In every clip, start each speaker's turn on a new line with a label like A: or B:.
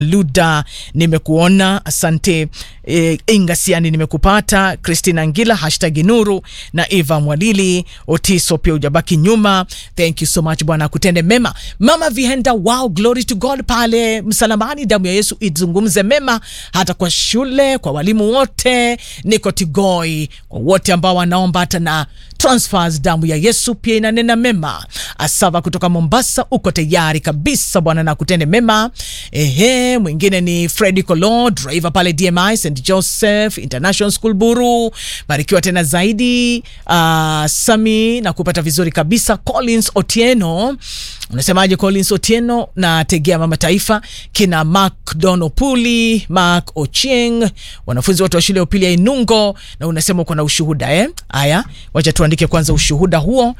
A: Luda nimekuona, asante. E, Ingasiani nimekupata, Christina Ngila hashtag Nuru na Eva Mwalili Otiso pia ujabaki nyuma. Thank you so much, Bwana akutende mema. Mama Vihenda, wow, glory to God pale msalamani, damu ya Yesu izungumze mema hata kwa shule, kwa walimu wote. Niko Tigoi, kwa wote ambao wanaomba hata na transfers, damu ya Yesu pia inanena mema. Asava kutoka Mombasa, uko tayari kabisa, Bwana na akutende mema. Ehe, mwingine ni Freddy Kolo, driver pale DMI St Joseph International School Buru. Barikiwa tena zaidi. Uh, Sami na kupata vizuri kabisa. Collins Otieno, unasemaje Collins Otieno? na tegea mama taifa kina Mark Donopuli, Mark Ochieng, wanafunzi wote wa shule ya upili ya Inungo, na unasema uko na ushuhuda eh? Aya, wacha tuandike kwanza ushuhuda huo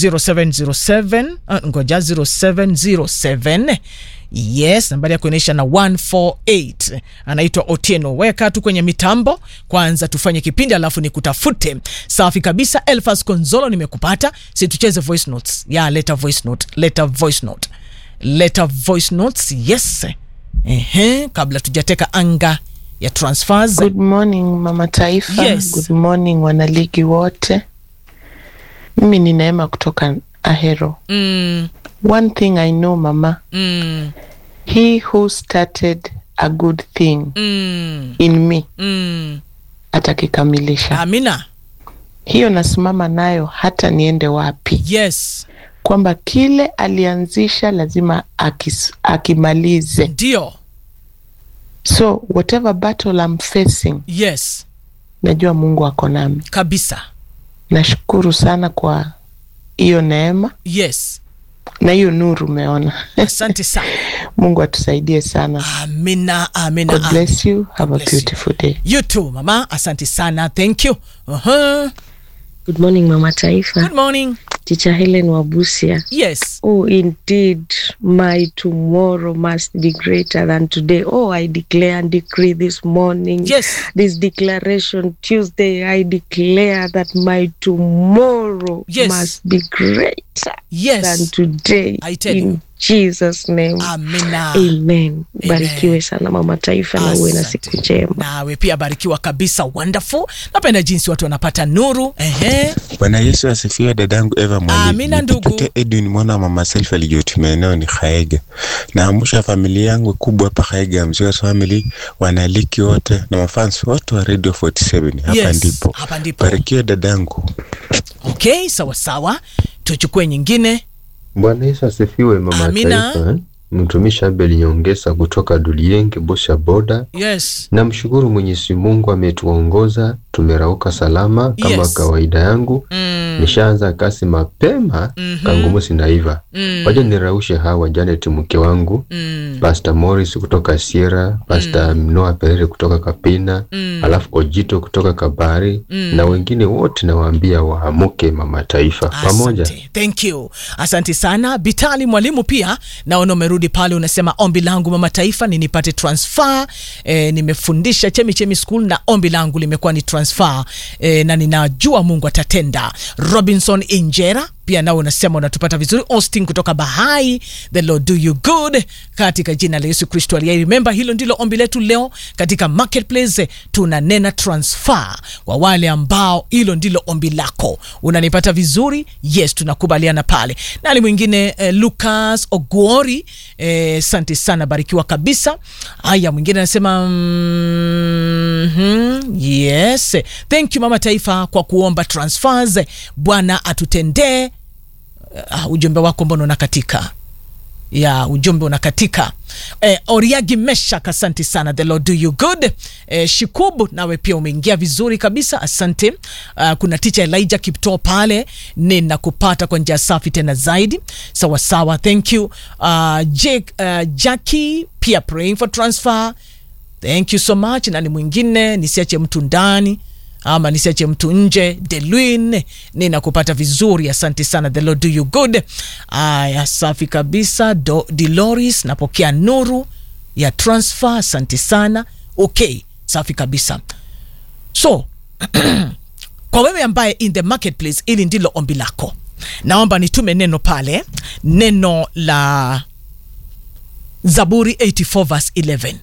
A: 0707 uh, ngoja 0707 Yes, nambari ya kuonyesha na 148 anaitwa Otieno. Weka tu kwenye mitambo kwanza, tufanye kipindi alafu nikutafute. Safi kabisa. Elfas Konzolo, nimekupata. Si tucheze voice notes ya leta voice note, leta voice note, leta voice notes. Yes, ehe, kabla tujateka anga ya transfers.
B: Good morning mama taifa.
A: Yes.
B: Good morning wanaligi wote. Mimi ni Neema kutoka Ahero.
A: Mm,
B: One thing I know mama,
A: mm,
B: he who started a good thing
A: mm,
B: in me
A: mm.
B: atakikamilisha.
A: Amina.
B: Hiyo nasimama nayo hata niende wapi,
A: Yes,
B: kwamba kile alianzisha lazima akis, akimalize.
A: ndio.
B: So whatever battle I'm facing,
A: Yes,
B: najua Mungu ako nami.
A: kabisa.
B: Nashukuru sana kwa hiyo neema
A: Yes,
B: na hiyo nuru umeona.
A: asante sana.
B: Mungu atusaidie sana.
A: Amina, amina.
B: God
A: amina.
B: bless you. Have a
A: bless you.
B: beautiful day.
A: You too, mama. Asante sana. Thank you. Uh-huh.
C: Good morning Mama Taifa.
A: Good morning.
C: Teacher Helen Wabusia.
A: Yes.
C: Oh, indeed, my tomorrow must be greater than today. Oh, I declare and decree this morning.
A: Yes.
C: This declaration Tuesday, I declare that my tomorrow
A: Yes.
C: must be greater than
A: Yes.
C: today.
A: I tell
C: in
A: you.
C: Jesus name.
A: Amina.
C: Amen. Barikiwe sana Mama Taifa na uwe na
A: Asante.
C: siku njema.
A: Nawe pia barikiwa kabisa. Wonderful. Napenda jinsi watu wanapata nuru. Ehe.
D: Bwana Yesu asifiwe, dadangu Eva Mwalili.
A: Amina, ndugu.
D: Nikipokea Edwin mwana wa mama Selfa aliyotumia eneo ni Khaega. Naamsha familia yangu kubwa hapa Khaega, Mzee family, wanaliki wote na mafans wote wa Radio 47. Hapa
A: Yes,
D: ndipo.
A: hapa ndipo.
D: Barikiwe dadangu.
A: Okay, sawa sawa. Tuchukue nyingine.
E: Bwana Yesu asifiwe, mama
A: Amina.
E: taifa. eh? Mtumishi Abel Nyongesa kutoka Dulienge, Bosha Boda.
A: Yes.
E: Namshukuru Mwenyezi Mungu ametuongoza, tumerauka salama kama
A: Yes.
E: kawaida yangu.
A: Mm.
E: Nishaanza kasi mapema
A: Mhm.
E: kangumu sinaiva.
A: Mm.
E: Wacha niraushe hawa Janet mke wangu,
A: Mm.
E: Pastor Morris kutoka Sierra, Pastor Noah Perere kutoka Kapina,
A: Mm.
E: alafu Ojito kutoka Kabari
A: Mm.
E: na wengine wote nawaambia waamuke mama taifa pamoja.
A: Asante. Thank you. Asante sana. Bitali mwalimu pia naona umerudi pale unasema ombi langu mama taifa ni nipate transfer. E, nimefundisha Chemi Chemi School na ombi langu limekuwa ni transfer. E, na ninajua Mungu atatenda. Robinson Injera pia nao unasema unatupata vizuri. Austin kutoka Bahai, the Lord do you good katika jina la Yesu Kristo aliye. Remember, hilo ndilo ombi letu leo katika marketplace. Tunanena transfer kwa wale ambao hilo ndilo ombi lako. Unanipata vizuri? Yes, tunakubaliana pale. Nani mwingine? Eh, Lucas Oguori, eh, asante sana, barikiwa kabisa. Haya, mwingine anasema mm, yes, thank you mama taifa kwa kuomba transfers. Bwana atutendee uh, ujumbe wako mbona unakatika ya ujumbe unakatika eh, oriagi meshak asante sana the lord do you good eh, shikubu nawe pia umeingia vizuri kabisa asante uh, kuna ticha elijah kipto pale ninakupata kwa njia safi tena zaidi sawa sawa thank you uh, Jake, uh, jackie pia praying for transfer thank you so much nani mwingine nisiache mtu ndani ama nisiache mtu nje delwin ninakupata vizuri asante sana the lord do you good aya safi kabisa Do, diloris napokea nuru ya transfer asante sana okay safi kabisa so kwa wewe ambaye in the marketplace ili ndilo ombi lako naomba nitume neno pale neno la zaburi 84 verse 11